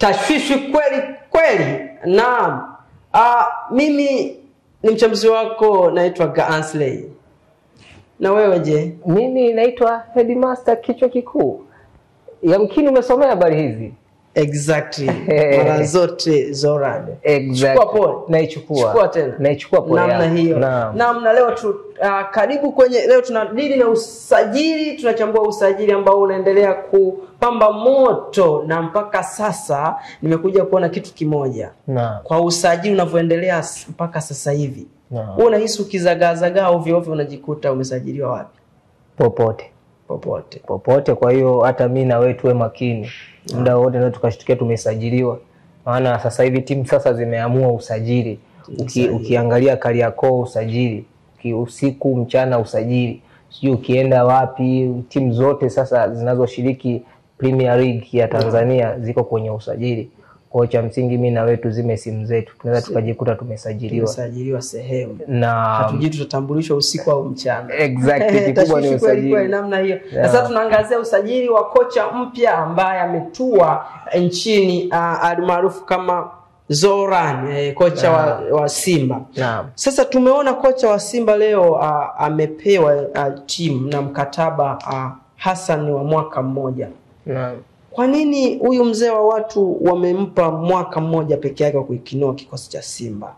tashwishi kweli kweli. Naam. Ah, mimi ni mchambuzi wako naitwa Gaansley. Na wewe je? Mimi naitwa Headmaster kichwa kikuu. Yamkini umesomea habari hizi. Exactly. Mara zote Zoran. Exactly. Chukua pole. Naichukua. Chukua tena. Naichukua pole. namna yangu. hiyo Naam. naam na leo tu, uh, karibu kwenye leo tunadili na usajili tunachambua usajili ambao unaendelea kupamba moto na mpaka sasa nimekuja kuona kitu kimoja Naam. kwa usajili unavyoendelea s- mpaka sasa hivi Naam. wewe unahisi ukizagaazagaa ovyo ovyo unajikuta umesajiliwa wapi Popote. popote Popote. Kwa hiyo hata mi na wewe tuwe makini. Muda wote ndio tukashtukia tumesajiliwa. Maana sasa hivi timu sasa zimeamua usajili. Uki, ukiangalia Kariakoo usajili, Uki, usiku mchana usajili, sijui ukienda wapi, timu zote sasa zinazoshiriki Premier League ya Tanzania ziko kwenye usajili. Kwa hiyo cha msingi mi na wewe tuzime simu zetu, tunaweza tukajikuta tumesajiliwa umesajiliwa sehemu na hatujui tutatambulishwa usiku au mchana exactly, kikubwa ni Tashwishi kweli kweli usajili. namna hiyo na Yeah. sasa tunaangazia usajili wa kocha mpya ambaye ametua nchini uh, almaarufu kama Zoran eh, kocha wa, wa Simba Naam. sasa tumeona kocha wa Simba leo uh, amepewa uh, timu na mkataba uh, Hassan wa mwaka mmoja Naam. kwa nini huyu mzee wa watu wamempa mwaka mmoja peke yake wa kuikinoa kikosi cha Simba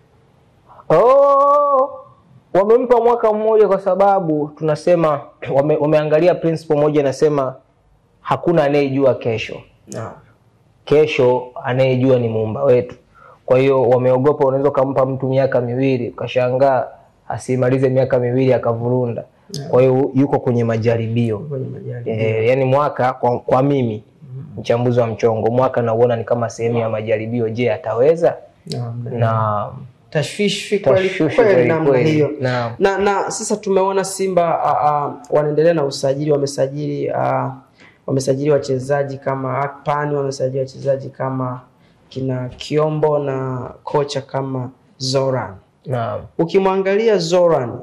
Oh, wamempa mwaka mmoja kwa sababu tunasema wame, wameangalia principle moja inasema hakuna anayejua kesho. Naam. Kesho anayejua ni muumba wetu. Kwa hiyo wameogopa, unaweza ukampa mtu miaka miwili ukashangaa asimalize miaka miwili akavurunda. Kwa hiyo yuko kwenye majaribio. kwenye majaribio. E, yani mwaka kwa, kwa mimi mchambuzi wa mchongo, mwaka nauona ni kama sehemu ya majaribio. Je, ataweza? Naam. Na tashwishi kweli Tashwishi kweli kweli namna kweli. hiyo Naam. na na sasa tumeona Simba uh, uh, wanaendelea na usajili wamesajili uh, wamesajili wachezaji kama Akpan wamesajili wachezaji kama kina Kiombo na kocha kama Zoran naam. ukimwangalia Zoran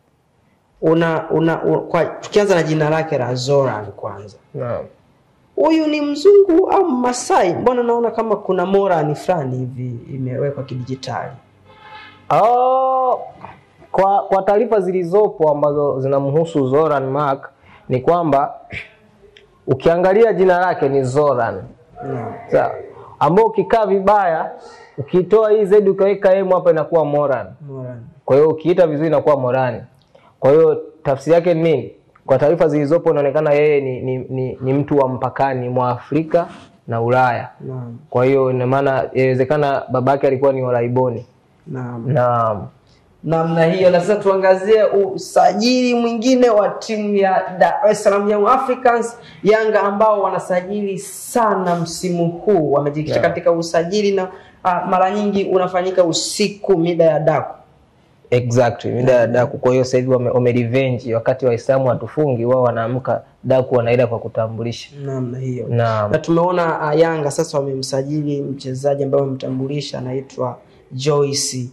una, una, u- kwa, tukianza na jina lake la Zoran kwanza Naam. huyu ni mzungu au Masai mbona naona kama kuna morani fulani hivi imewekwa kidijitali Oh, kwa kwa taarifa zilizopo ambazo zinamhusu Zoran Mark ni kwamba ukiangalia jina lake ni Zoran Naam. sawa, ambao ukikaa vibaya ukitoa hii zedi ukaweka emu hapa inakuwa Moran. Moran. Kwa hiyo ukiita vizuri inakuwa Morani. Kwa hiyo tafsiri yake ni nini? Kwa taarifa zilizopo inaonekana yeye ni, ni, ni, ni mtu wa mpakani mwa Afrika na Ulaya. Naam. Kwa hiyo ina maana inawezekana babake alikuwa ni Waraiboni Naam. na namna hiyo na sasa tuangazie usajili mwingine wa timu ya Dar es Salaam Young Africans Yanga ambao wanasajili sana msimu huu wamejikita Yeah. katika usajili na uh, mara nyingi unafanyika usiku mida ya daku exactly mida ya daku. Kwa hiyo sasa hivi wame, wame revenge wakati Waislamu hatufungi, wao wanaamka daku wanaenda kwa kutambulisha namna hiyo na na tumeona uh, Yanga sasa wamemsajili mchezaji ambaye wamemtambulisha anaitwa Joyce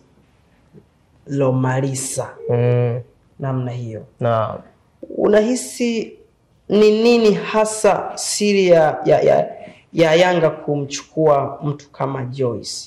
Lomalisa mm, namna hiyo na unahisi ni nini hasa siri ya, ya, ya, ya Yanga kumchukua mtu kama Joyce?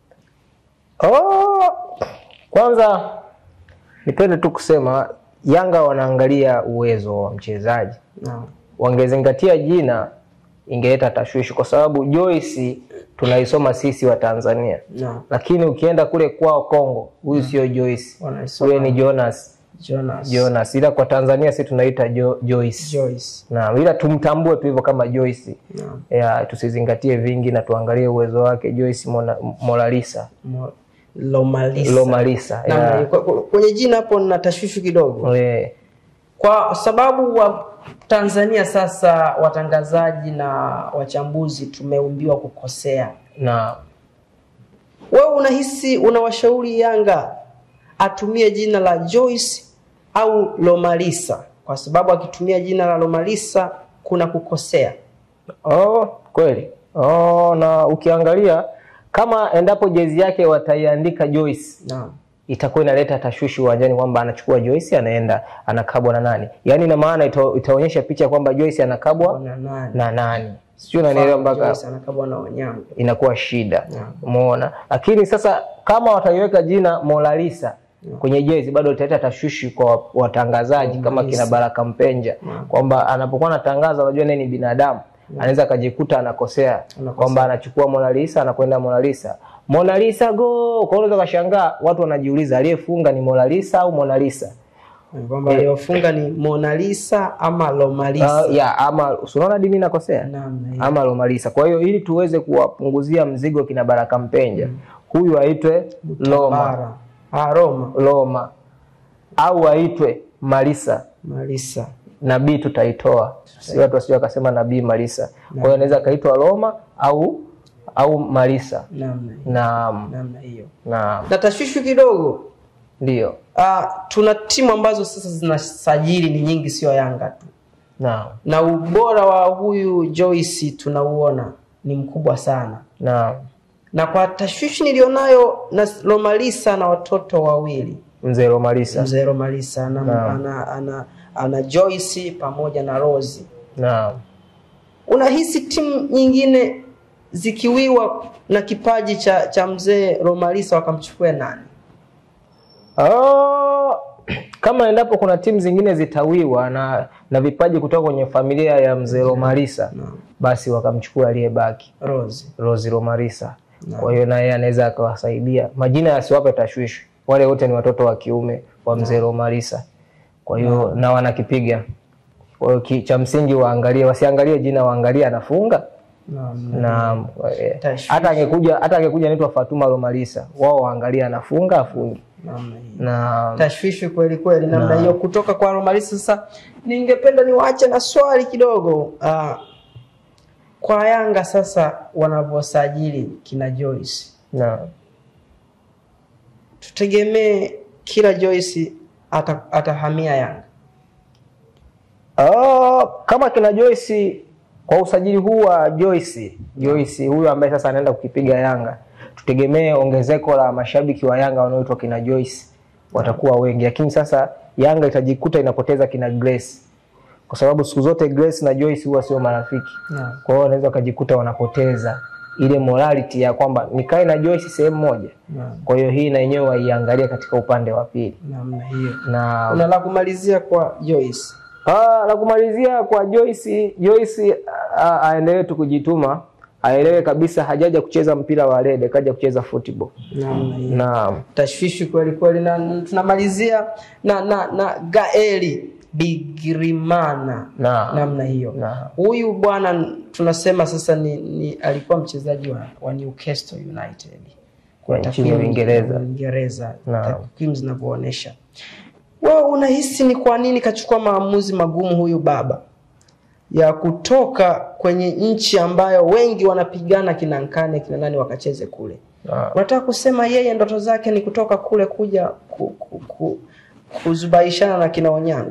Oh, kwanza nipende tu kusema Yanga wanaangalia uwezo wa mchezaji. Naam. Wangezingatia jina ingeleta tashwishi, kwa sababu Joyce tunaisoma sisi wa Tanzania, Naam. lakini ukienda kule kwao Kongo, huyu sio Joyce, Wanaisoma huyu ni Jonas. Jonas. Jonas, ila kwa Tanzania sisi tunaita jo, Joyce. Joyce. Na ila tumtambue tu hivyo kama Joyce. Naam. Ya, tusizingatie vingi na tuangalie uwezo wake Joyce Mona- Moralisa. Mo- Lomalisa. Lomalisa. Namna ya. hiyo. Kwa- kwa- Kwenye jina hapo nina tashwishi kidogo Eh, kwa sababu wa Tanzania sasa watangazaji na wachambuzi tumeumbiwa kukosea. na Wewe unahisi unawashauri Yanga atumie jina la Joyce au Lomalisa? Kwa sababu akitumia jina la Lomalisa kuna kukosea. oh, kweli oh, na ukiangalia kama endapo jezi yake wataiandika Joyce Naam. itakuwa inaleta tashwishi uwanjani kwamba anachukua Joyce anaenda anakabwa na nani, yaani ina maana ita, itaonyesha picha kwamba Joyce anakabwa Na nani? na nani. sio, unanielewa mpaka Joyce anakabwa na Onyango. inakuwa shida Yeah. umeona lakini sasa kama wataiweka jina Monalisa kwenye jezi bado italeta tashwishi kwa watangazaji kama kina Baraka Mpenja kwamba anapokuwa anatangaza unajua naye ni binadamu anaweza akajikuta anakosea kwamba anachukua Monalisa anakwenda Monalisa Monalisa go kwa hiyo unaweza kashangaa watu wanajiuliza aliyefunga ni Monalisa au Monalisa kwamba aliyofunga ni Mona Lisa ama Lomalisa. uh, ya ama si unaona dini nakosea Namna hiyo. ama Lomalisa. Kwa hiyo ili tuweze kuwapunguzia mzigo kina Baraka Mpenja, huyu aitwe Loma Bara. Ah, Roma Loma au aitwe Malisa Malisa. nabii tutaitoa, si watu wasije wakasema nabii Malisa. Kwa hiyo anaweza akaitwa Loma au au Malisa Namna hiyo. na Namna hiyo. na Na tashwishwi kidogo ndio Ah, tuna timu ambazo sasa zinasajili ni nyingi, sio Yanga tu, na na ubora wa huyu Joyce tunauona ni mkubwa sana, na na kwa tashwishi nilionayo na Lomalisa na watoto wawili, mzee Lomalisa mzee Lomalisa ana, Naam. ana, ana, ana Joyce pamoja na Rose. na Unahisi timu nyingine zikiwiwa na kipaji cha, cha mzee Lomalisa wakamchukua nani? Oh, kama endapo kuna timu zingine zitawiwa na na vipaji kutoka kwenye familia ya mzee Lomalisa Naam. basi wakamchukua aliyebaki Rose. Rosi Lomalisa. Kwa hiyo naye anaweza akawasaidia. Majina yasiwape tashwishi, wale wote ni watoto wa kiume wa mzee Lomalisa. Kwa hiyo na wanakipiga. Kwa hiyo ki- cha msingi waangalie, wasiangalie jina, waangalie anafunga Naam. na eh, Tashwishi. hata angekuja hata angekuja anaitwa Fatuma Lomalisa, wao waangalie anafunga afungi Namna hiyo. na tashwishi kweli kweli namna hiyo kutoka kwa Romalisa. Sasa ningependa niwaache na swali kidogo ah, kwa Yanga sasa wanavyosajili kina Joyce, na tutegemee kila Joyce ata, atahamia Yanga. Oh, kama kina Joyce kwa usajili huu wa Joyce, Joyce huyu ambaye sasa anaenda kukipiga Yanga, tutegemee ongezeko la mashabiki wa Yanga wanaoitwa kina Joyce watakuwa wengi, lakini sasa Yanga itajikuta inapoteza kina Grace kwa sababu siku zote Grace na Joyce huwa sio marafiki. Naam. Kwa hiyo wanaweza wakajikuta wanapoteza ile morality ya kwamba nikae na Joyce sehemu moja. Naam. Kwa hiyo hii na yenyewe waiangalie katika upande wa pili Namna hiyo. na Una la kumalizia kwa Joyce? Ah, la kumalizia kwa Joyce, Joyce ah, aendelee tu kujituma, aelewe kabisa hajaja kucheza mpira wa rede, kaja kucheza football. Namna hiyo. Na tashwishi kweli kweli, na tunamalizia na na na Gaeli Bigirimana na namna hiyo. na Huyu bwana tunasema sasa ni, ni alikuwa mchezaji wa, wa Newcastle United kwa Ya nchini takwimu Uingereza. za Uingereza, Naam. takwimu zinavyoonyesha. Wewe unahisi ni kwa nini kachukua maamuzi magumu huyu baba ya kutoka kwenye nchi ambayo wengi wanapigana kina Nkane kina nani wakacheze kule? na Unataka kusema yeye ndoto zake ni kutoka kule kuja ku, ku, ku, kuzubaishana na kina Onyango?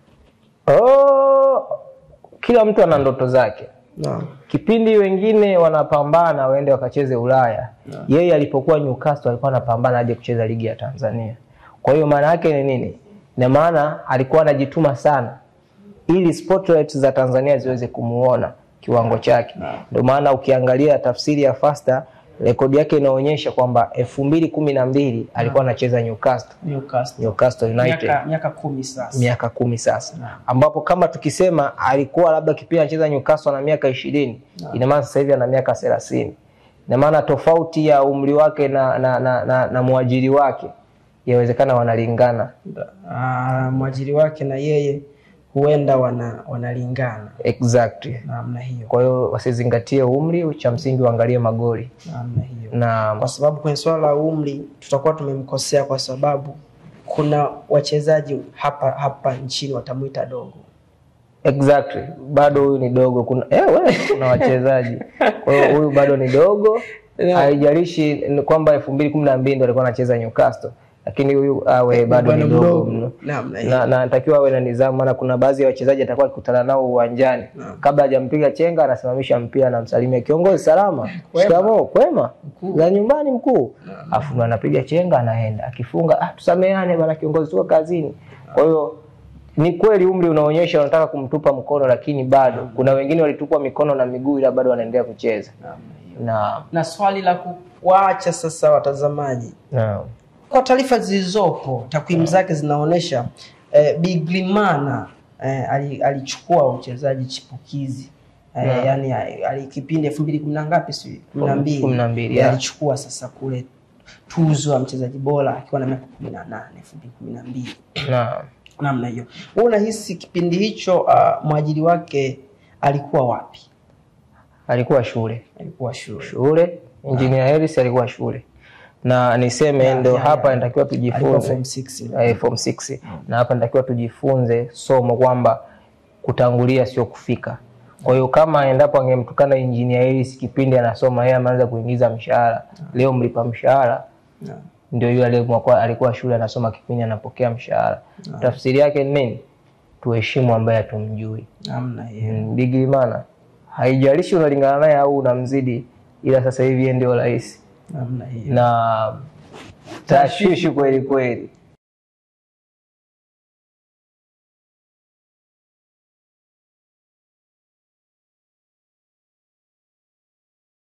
oh, kila mtu ana ndoto zake. Naam. Kipindi wengine wanapambana waende wakacheze Ulaya, yeye alipokuwa Newcastle alikuwa anapambana aje kucheza ligi ya Tanzania. Kwa hiyo maana yake ni nini? Na maana alikuwa anajituma sana ili spotlight za Tanzania ziweze kumuona kiwango chake. Ndio maana ukiangalia tafsiri ya Fasta rekodi yake inaonyesha kwamba elfu mbili kumi na mbili alikuwa anacheza Newcastle, Newcastle. Newcastle United Miaka miaka kumi sasa. miaka kumi sasa, ambapo kama tukisema alikuwa labda kipindi anacheza Newcastle na miaka ishirini, ina maana sasa hivi ana miaka thelathini. Ina maana tofauti ya umri wake na, na, na, na, na mwajiri wake yawezekana wanalingana Ah, mwajiri wake na yeye huenda wana wanalingana exactly. namna hiyo Kwa hiyo wasizingatie umri, cha msingi waangalie magoli namna hiyo, na kwa sababu kwenye swala la umri tutakuwa tumemkosea, kwa sababu kuna wachezaji hapa hapa nchini watamwita dogo. exactly, bado huyu ni dogo. Kuna eh, we, kuna wachezaji kwa hiyo huyu bado ni dogo, Yeah. haijalishi ni kwamba elfu mbili kumi na mbili ndo alikuwa anacheza Newcastle, lakini huyu awe bado ni Bwana dogo mdogo. mno namna hiyo na na anatakiwa awe na nidhamu, maana kuna baadhi ya wachezaji atakuwa akikutana nao uwanjani, kabla hajampiga chenga anasimamisha mpira, anamsalimia kiongozi, salama, shikamoo, kwema, za nyumbani mkuu, afu ndo anapiga chenga, anaenda akifunga, ah, tusameane bana kiongozi, tuko kazini. Kwa hiyo ni kweli umri unaonyesha wanataka kumtupa mkono, lakini bado kuna wengine walitupwa mikono na miguu, ila bado wanaendelea kucheza na Na swali la kuwaacha sasa watazamaji, na kwa taarifa zilizopo, takwimu zake zinaonyesha eh, Biglimana eh, ali- alichukua uchezaji chipukizi eh, yani ali kipindi elfu mbili kumi na ngapi si kumi na mbili Kumi na mbili, Eh, yeah. alichukua sasa kule tuzo ya mchezaji bora akiwa na miaka kumi na nane elfu mbili kumi na mbili na namna hiyo. Wewe unahisi kipindi hicho uh, mwajiri wake alikuwa wapi? alikuwa shule Alikuwa shule. shule, Engineer Harris alikuwa shule, na niseme ndo yeah, hapa yeah. inatakiwa Alikuwa tujifunze form 6. eh, form 6 na hapa natakiwa tujifunze somo kwamba kutangulia sio kufika. Kwa hiyo kama endapo angemtukana Engineer Harris kipindi anasoma, yeye ameanza kuingiza mshahara, leo mlipa mshahara Naam. ndio yule aliyekuwa alikuwa shule anasoma kipindi anapokea mshahara. Tafsiri yake ni nini? Tuheshimu ambaye hatumjui. Namna hiyo. Mm, Biglimana, haijalishi unalingana naye au unamzidi, ila sasa hivi yeye ndio rais Namna hiyo. na tashwishi kweli kweli.